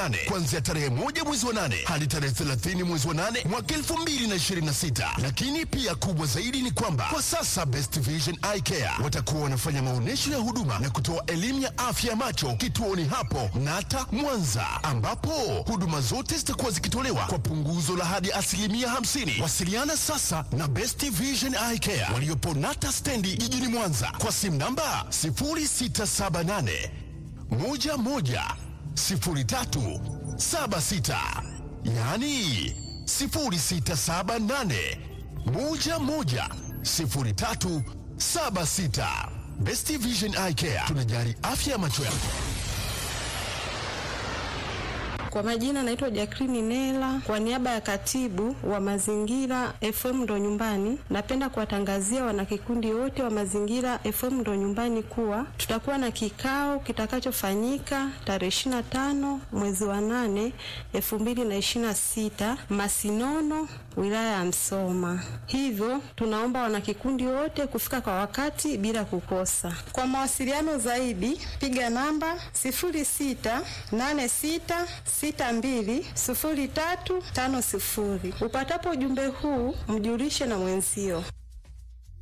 nane kuanzia tarehe moja mwezi wa nane hadi tarehe 30 mwezi wa nane mwaka 2026. Lakini pia kubwa zaidi ni kwamba kwa sasa Best Vision Eye Care watakuwa wanafanya maonyesho ya huduma na kutoa elimu ya afya ya macho kituoni hapo Nata Mwanza, ambapo huduma zote zitakuwa zikitolewa kwa punguzo la hadi asilimia 50. Wasiliana sasa na Best Vision Eye Care waliopo Nata stendi jijini Mwanza kwa simu namba 0678 11 03 76, yaani 0678 11 03 76. Best Vision Eye Care tunajali afya ya macho yako. Kwa majina naitwa Jacqueline Nela, kwa niaba ya katibu wa mazingira FM ndo nyumbani, napenda kuwatangazia wanakikundi wote wa mazingira FM ndo nyumbani kuwa tutakuwa na kikao kitakachofanyika tarehe 25 mwezi wa 8 2026 Masinono, wilaya ya Msoma. Hivyo tunaomba wanakikundi wote kufika kwa wakati bila kukosa. Kwa mawasiliano zaidi piga namba 0686 620350. Upatapo ujumbe huu mjulishe na mwenzio.